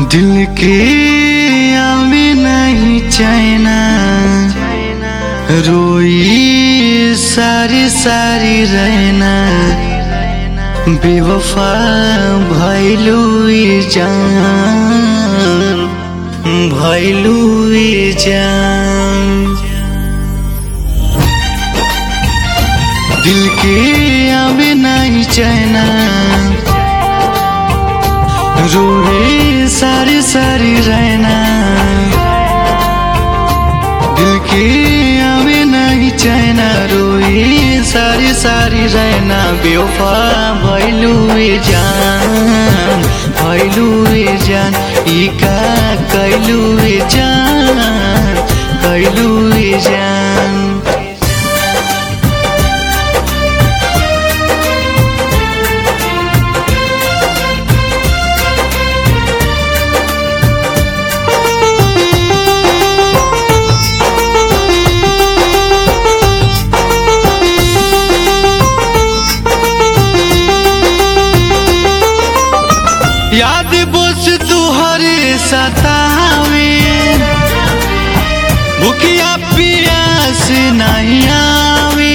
दिल के आवे नहीं चैना रोई सारी सारी रहना बेवफा भैलू जान भैलू जान दिल के आवे नहीं चैना रोए सारी सारी रहना दिल के आवे नहीं चैना रोए सारी सारी रहना बेवफा भैलू जान भैलू जान ई का कैलू जान कैलू जान याद बोस तुहरे सतावे भूखिया पियास नहीं आवे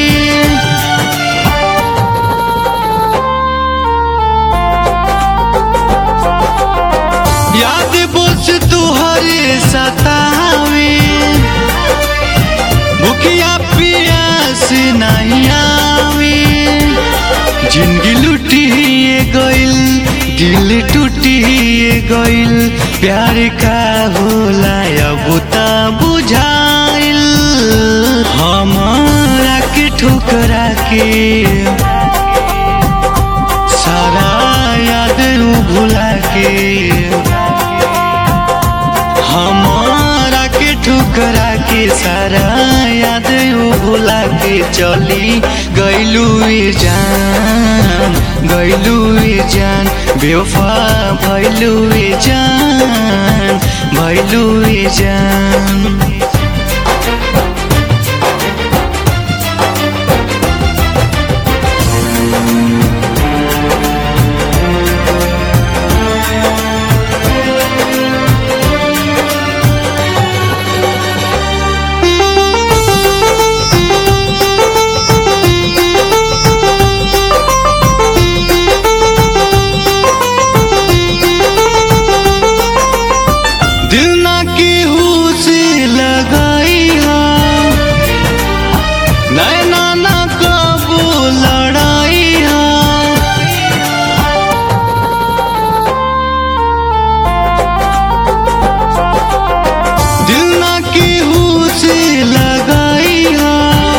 याद बोस तुहरे सतावे भूखिया पियास नहीं आवे जिंदगी लुटिए गइल दिल टूटिए गइल प्यार का होला अब त बुझाइल हमारा के ठुकरा के सारा याद उ भुला के हमारा के ठुकरा के सारा याद उ भुला के चली गइलू जान गइलू जान बेवफा भइलू जान भइलू जान दिल ना केहू से लगाई हा नैना ना कबू लड़ाई हा दिल ना केहू से लगाई हा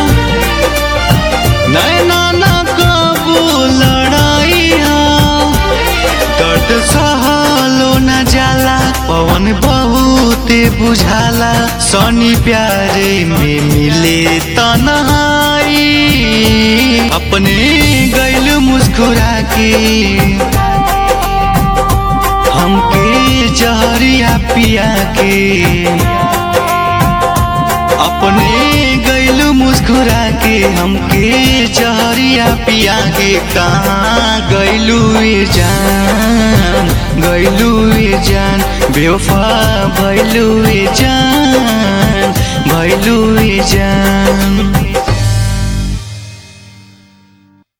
नैना ना कबू लड़ाई हा दर्द सहलो न जाला पवन बहुत बुझाला सनी प्यारे में मिले तन्हाई अपने गैल मुस्कुरा के हमके जहरिया पिया के अपने गैल मुस्कुरा के हमके जहरिया पिया के कहाँ गैलू जान गैलू जान बेवफा भैलू जान भैलू जान